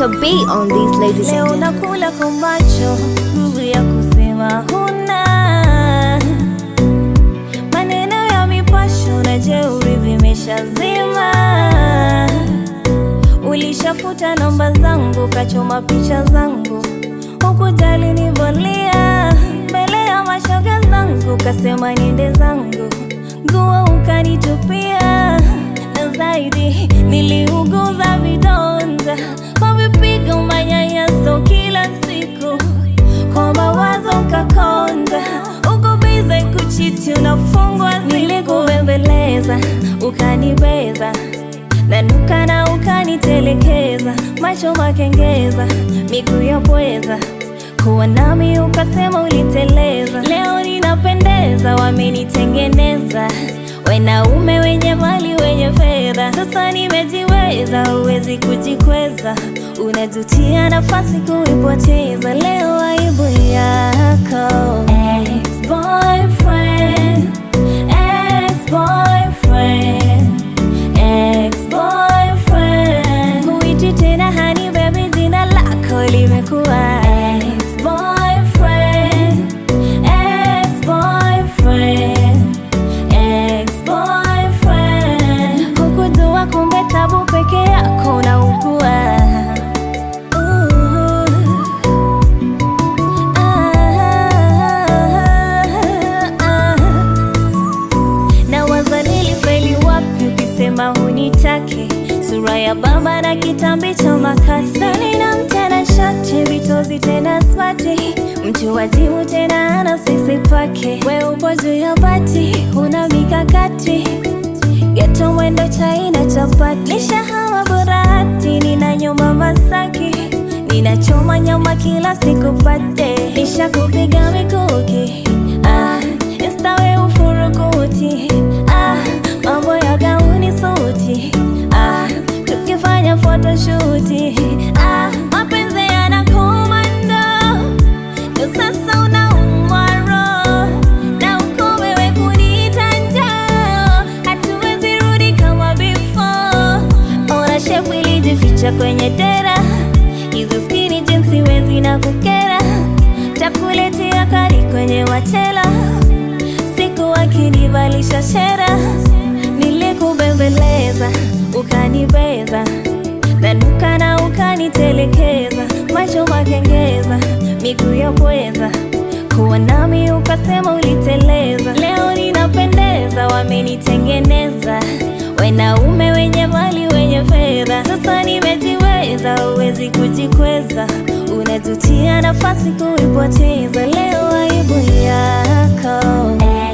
Dr. B on these ladies Leo and gentlemen. unakula kwa macho, nguvu ya kusema huna. Maneno ya mipasho na jeuri vimeshazima. Ulishafuta namba zangu, kachoma picha zangu, hukujali nivolia mbele ya mashoga zangu, kasema niende zangu, nguo ukanitupia, na zaidi niliuguza vidonda kwa vipigo, manyanyaso kila siku, kwa mawazo ukakonda, uko bize kuchiti, unafungwa, nilikubembeleza ukanibeza nanuka na ukanitelekeza, macho makengeza, miguu ya pweza, kuwa nami ukasema uliteleza. Leo ninapendeza, wamenitengeneza wanaume wenye mali wenye fedha. Sasa nimejiweza, huwezi kujikweza, unajutia nafasi kuipoteza. Leo aibu yako ex-boyfriend, ex-boyfriend Ex-boyfriend Huiti tena honey baby, jina lako limekuwa ex-boyfriend Ex-boyfriend Ex-boyfriend Hukujua kumbe tabu peke yako unaugua Uh. Ah, ah. na waza nilifeli wapi ukisema hunitake sura ya baba na kitambi cha makasi na mtana shati vitozi tena smati mtu wajibu tena ana sisi pake we upo juu ya bati una mikakati geto mwendo chaina chapati nishahama burati nina nyuma masaki ninachoma nyama kila siku pate nishakupiga mikuki ah, instawe ufurukuti ah, mambo ya gauni suti ah, tukifanya photoshuti ah, mapenzi yanakomando ndo sasa unaumwa roho na uko wewe kuniita njaa hatuwezi rudi kama before ona shepu ilijificha kwenye dera hizo skini jinsi wezi na kukera takuletea kari kwenye machela siku akinivalisha shera nilikubembeleza ukanibeza nanuka na ukanitelekeza macho makengeza miguu ya pweza kuwa nami ukasema uliteleza leo ninapendeza wamenitengeneza wanaume wenye mali wenye fedha sasa nimejiweza huwezi kujikweza unajutia nafasi kuipoteza leo aibu yako